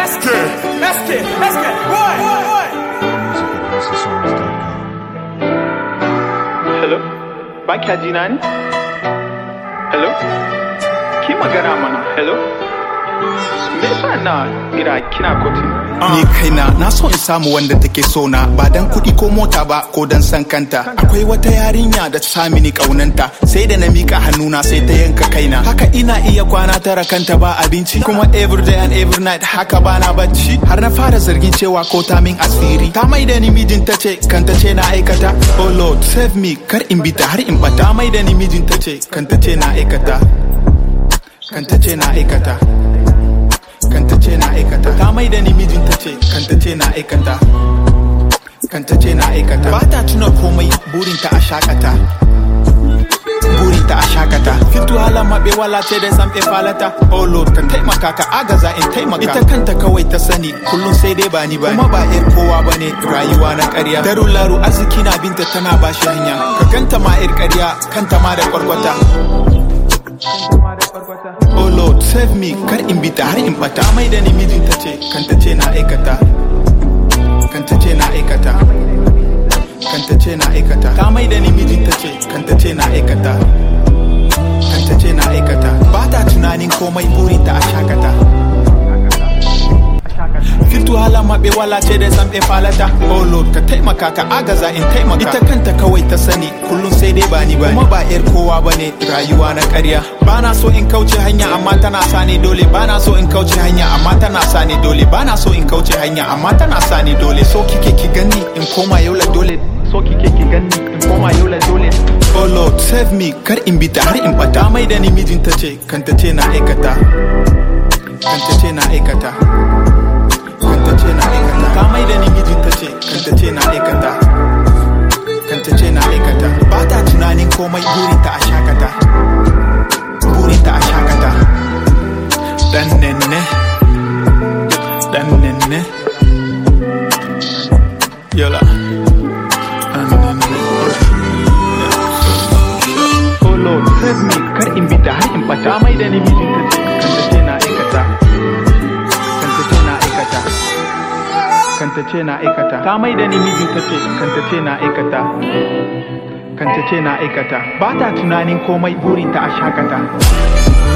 SK, SK, SK, boy, boy, boy. Music at HouseOfSongs.com. Hello? Ba kya ji na ne? Hello? Ki magana mana, hello? Me yasa na kira kina kotin? Ni kaina na so in samu wanda take so na ba dan kuɗi ko mota ba ko dan san kanta. Akwai wata yarinya da ta sami ni kaunanta sai da na mika hannuna sai ta yanka kaina. Haka ina iya kwana tara kanta ba abinci kuma every day and every night haka bana bacci. Har na fara zargin cewa ko ta min asiri. Ta mai da ni mijin ta ce kanta ce na aikata. Oh Lord save me kar in bita har in bata. Ta mai da ni mijin ta ce kanta ce na aikata. Kanta ce na aikata. kanta ce na aikata ta mai da ni mijinta ce kanta ce na aikata kanta ce na aikata ba ta tuna komai burinta a shakata burinta a shakata fitu hala maɓe wala ce da san falata oh lord ka taimaka ka agaza in taimaka ita kanta kawai ta sani kullum sai dai ba ni ba kuma ba yar kowa ba ne rayuwa na ƙarya daru laru arziki na binta tana ba shi hanya ka ganta ma yar ƙarya kanta ma da kwarkwata Oh Lord, save me, kar in bita har in bata mai da ni mijinta ce, kanta ce na aikata. Kanta ce na aikata. Kanta ce na aikata. Ta mai da ni mijinta ce, kanta ce na aikata. Kanta ce na aikata. Ba ta tunanin komai burinta a shakata. Fitu hala maɓe wala ce da san falata Oh Lord ka taimaka ka agaza in taimaka Ita kanta kawai ta sani kullum sai dai bani bani Kuma ba yar kowa bane rayuwa na ƙarya Bana so in kauce hanya amma tana sani dole Bana so in kauce hanya amma tana sani dole Bana so in kauce hanya amma tana sani dole So kike ki gani in koma yau la dole So kike ki gani in koma yau la dole Oh Lord save me kar in bita har in bata mai da ni mijinta ce kanta ce na aikata Kanta ce na aikata kanta ce na aikata ta mai da ni mijinta ce kanta ce na aikata kanta ce na aikata ba ta tunanin komai burinta a shakata burinta a shakata dan nenne dan nenne yola dan nenne oh lord save me kar in bita har in bata mai da ni mijinta ce kanta ce na aikata kanta ce na aikata kanta ce na aikata ta mai da ni mijinta ce kanta ce na aikata kanta ce na aikata ba ta tunanin komai burinta a shakata